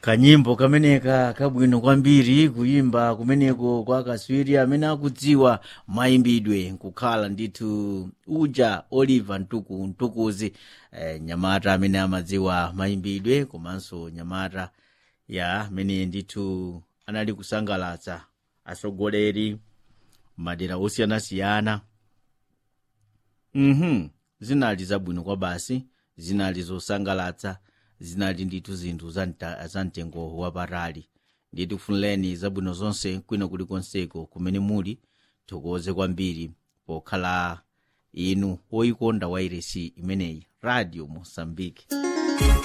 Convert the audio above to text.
kanyimbo kameneka kabwino kwambiri kuyimba kumeneko kwa kaswiri amene akudziwa mayimbidwe nkukhala ndithu uja oliver ntuku ntukuzi eh, nyamata amene amadziwa mayimbidwe komanso nyamata ya amene ndithu anali kusangalatsa atsogoleri madera osiyanasiyana mhm zinali zabwino kwa basi zinali zosangalatsa zinali ndithu zinthu za mta- za mtengo wapatali ndithu funireni zabwino zonse kwina kulikonseko kumene muli thokoze kwambiri pokhala inu woyikonda wairesi imeneyi radio mosambiki